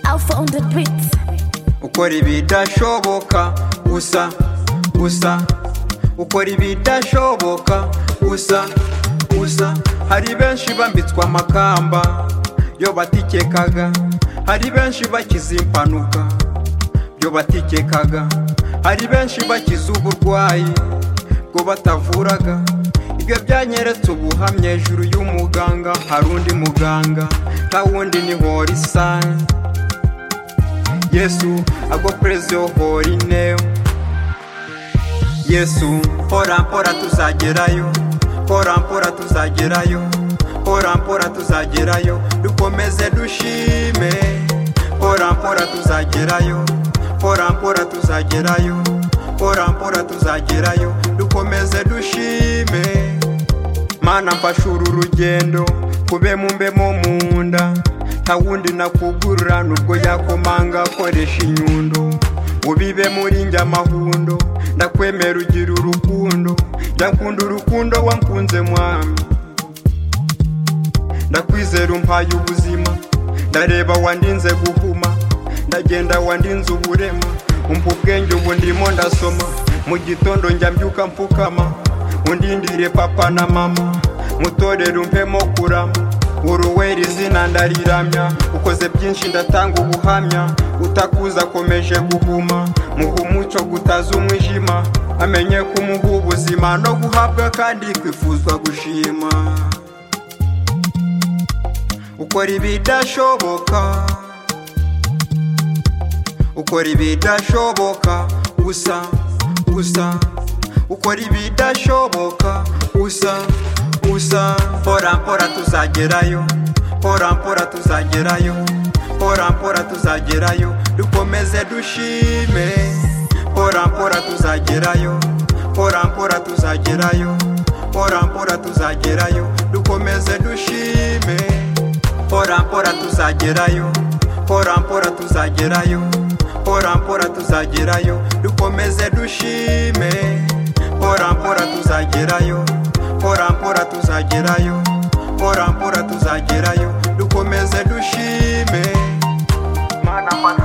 Alpha on the beat. ukora ibidashoboka usa usa ukora ibidashoboka usa usa hari benshi bambitswe amakamba yo batikekaga hari benshi bakize impanuka byo batikekaga hari benshi bakize uburwayi bwo batavuraga ibyo byanyeretse ubuhamya hejuru y'umuganga hari undi muganga nta wundi ni horisani yesu agopereze hori neyo yesu hora mpora tuzagerayo hora mpora tuzagerayo hora mpora tuzagerayo dukomeze dushime hora mpora tuzagerayo hora mpora tuzagerayo hora mpora tuzagerayo dukomeze dushime mana mfasha uru rugendo kube mumbe mo mu nda nta wundi nakugurura nubwo yakomanga akoresha inyundo ubibe muri njye amahundo ndakwemera ugira urukundo ndakunda urukundo wankunze mwami ndakwizera umpaye ubuzima ndareba wandinze guhuma ndagenda wandinze uburema umpa ubwenge ubu ndimo ndasoma mu gitondo njya mbyuka mfukama undindire papa na mama mutorere umpemo kurama uruwera izina ndariramya ukoze byinshi ndatanga ubuhamya utakuza akomeje guhuma muha umuco gutaza umwijima amenye kumuha ubuzima no guhabwa kandi kwifuzwa gushima ukora ibidashoboka ukora ibidashoboka usa usa ukora ibidashoboka usa usa mpora mpora tuzagerayo mpora mpora tuzagerayo mpora mpora tuzagerayo dukomeze dushime mpora mpora tuzagerayo mpora mpora tuzagerayo mpora mpora tuzagerayo dukomeze dushime mpora mpora tuzagerayo mpora mpora tuzagerayo mpora mpora tuzagerayo dukomeze dushime mpora mpora tuzagerayo mpora mpora tuzagerayo mpora mpora tuzagerayo dukomeze dushime mana mana